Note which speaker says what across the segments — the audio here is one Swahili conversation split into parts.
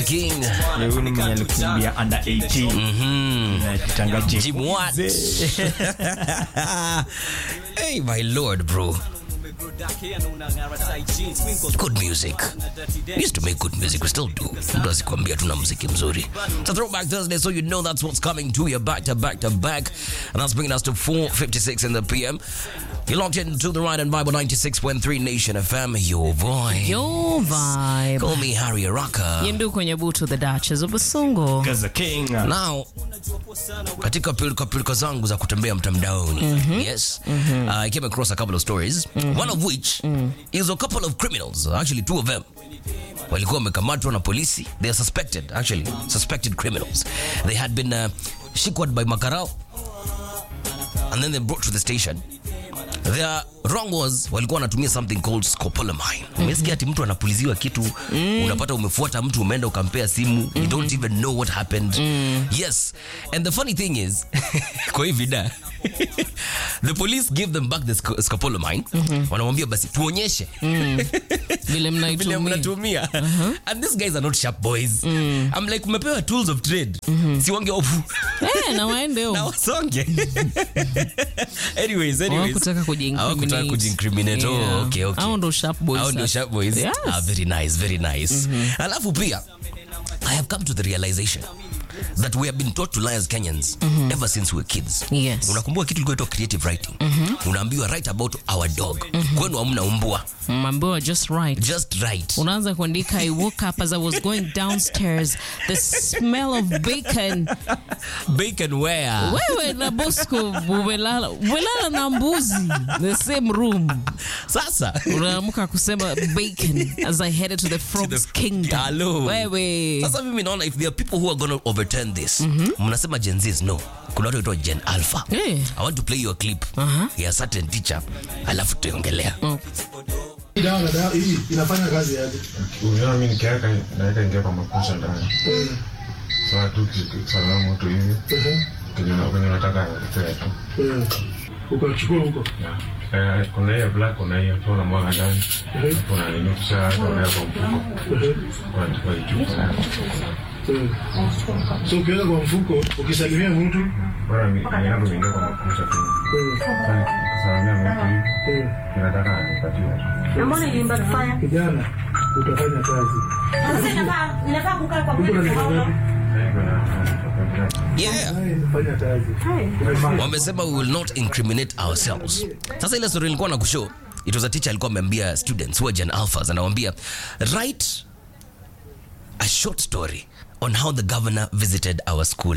Speaker 1: King.
Speaker 2: Huyu ni mwenye alikumbia under 18 Anajitanga
Speaker 1: Jim what? hey, my lord, bro. Good music. We used to make good music. We still do. Mtu asikwambia tuna muziki mzuri. It's a throwback Thursday, so you know that's what's coming to you back to back to back. And that's bringing us to 4.56 in the PM. You're locked into the Ride and Bible 96.3 Nation FM, your voice.
Speaker 3: Your vibe.
Speaker 1: Call me Harry Araka.
Speaker 3: Yendu kwenye butu the Duchess of Basungo.
Speaker 2: Gaza King
Speaker 1: Now, katika pilika pilika zangu za kutembea mtandaoni yes uh, I came across a couple of stories one of which is a couple of criminals actually two of them walikuwa wamekamatwa na polisi they are suspected actually suspected criminals they had been uh, shikwad by makarao and then they brought to the station their wrong was walikuwa wanatumia something called scopolamine umesikia ati mtu anapuliziwa kitu unapata umefuata mtu umeenda ukampea simu you don't even know what happened yes and the funny thing is kwa hii vida the police give them back the sco- scopolamine wanamwambia basi tuonyeshe
Speaker 3: Vile
Speaker 1: vile
Speaker 3: mnaitumia.
Speaker 1: mnatumia and these guys are not sharp boys i'm like umepewa tools of trade si wange ofu
Speaker 3: Eh, na waende
Speaker 1: na
Speaker 3: huko.
Speaker 1: wasonge anyways anyways
Speaker 3: Hawakutaka kujiincriminate.
Speaker 1: Hawakutaka kujiincriminate. Oh,
Speaker 3: Yeah.
Speaker 1: okay, okay.
Speaker 3: Hao ndo sharp boys
Speaker 1: Hao ndio
Speaker 3: sasa.
Speaker 1: sharp boys.
Speaker 3: Yes.
Speaker 1: Ah, very nice, very nice. Alafu pia I have come to the realization that we have been taught to lie as Kenyans ever since we were kids.
Speaker 3: Yes.
Speaker 1: Unakumbuka kitu kilikuwa inaitwa creative writing. Unaambiwa write about our dog. Kwenu hamna umbwa.
Speaker 3: Mambiwa just right.
Speaker 1: Just write.
Speaker 3: unaanza kuandika i woke up as i was going downstairs the smell of bacon
Speaker 1: Bacon where?
Speaker 3: wewe na bosco umelala umelala na mbuzi the same room
Speaker 1: Sasa
Speaker 3: unaamka kusema bacon as i headed to the frog's kingdom
Speaker 1: Hello.
Speaker 3: wewe
Speaker 1: Sasa mimi naona if there are people who are going to overturn this, mnasema Gen Zs no. Kuna watu waitwa Gen Alpha.
Speaker 3: Eh.
Speaker 1: I want to play you a clip ya a certain teacher alafu tutaongelea.
Speaker 4: Hii dawa na dawa hii inafanya kazi yake.
Speaker 5: Unaona mimi nikiweka naweka ingia kwa makusha ndani. Sasa tu kisala moto hivi. Kenye na kwenye nataka kutoa tu.
Speaker 4: Eh, Ukachukua huko.
Speaker 5: Eh, kuna hiyo black kuna hiyo tu na mwaga ndani. Kuna nini kisha hata unaweka kwa mfuko.
Speaker 4: Eh,
Speaker 5: Kwa kwa chupa.
Speaker 4: eh. So ukiweka kwa mfuko ukisalimia mtu
Speaker 5: Bora mimi yangu ingia kwa makusha tu.
Speaker 4: eh,
Speaker 5: Sasa kisalamia mtu hivi.
Speaker 4: eh,
Speaker 5: Nataka nipatiwe.
Speaker 6: Na mbona iliimba kufanya?
Speaker 4: kijana utafanya kazi.
Speaker 6: Sasa inafaa inafaa kukaa kwa
Speaker 4: Uko na
Speaker 6: mwili
Speaker 4: miaka
Speaker 6: kwa
Speaker 4: ngapi?
Speaker 5: Sasa hivi na
Speaker 1: Yeah.
Speaker 4: Naye nafanya kazi.
Speaker 1: Wamesema we will not incriminate ourselves. Sasa ile story nilikuwa na kushow, it was a teacher alikuwa ameambia students who are Gen Alphas anawaambia write a short story on how the governor visited our school.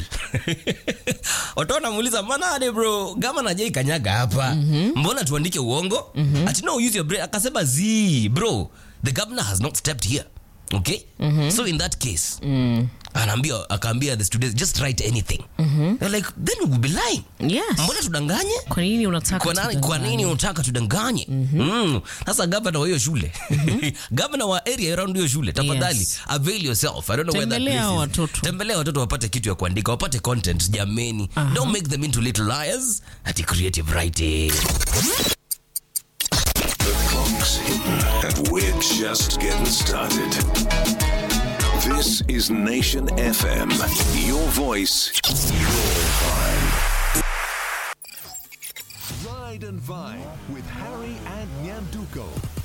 Speaker 1: Watu wanamuuliza manade bro, governor hajai kanyaga hapa. Mbona tuandike uongo? Ati no use your brain. Akasema zi, bro, the governor has not stepped here. Okay? So in that case, anaambia akaambia the students just write anything. They're like then we will be lying.
Speaker 3: yes
Speaker 1: Mbona tudanganye?
Speaker 3: kwa nini unataka
Speaker 1: Kwa nani, kwa
Speaker 3: tudanganye?
Speaker 1: nini unataka tudanganye? Mm. Sasa gavana wa hiyo shule gavana wa area around hiyo shule tafadhali
Speaker 3: Yes.
Speaker 1: avail yourself. I don't know where that
Speaker 3: Tembelea
Speaker 1: place is.
Speaker 3: watoto.
Speaker 1: Tembelea watoto wapate kitu ya kuandika, wapate content jameni. Don't make them into little liars. Ati creative writing.
Speaker 7: The clock's hidden, and we're just getting started. This is Nation FM. Your voice, your vibe.
Speaker 8: Ride and Vibe with Harry and Nyanduko.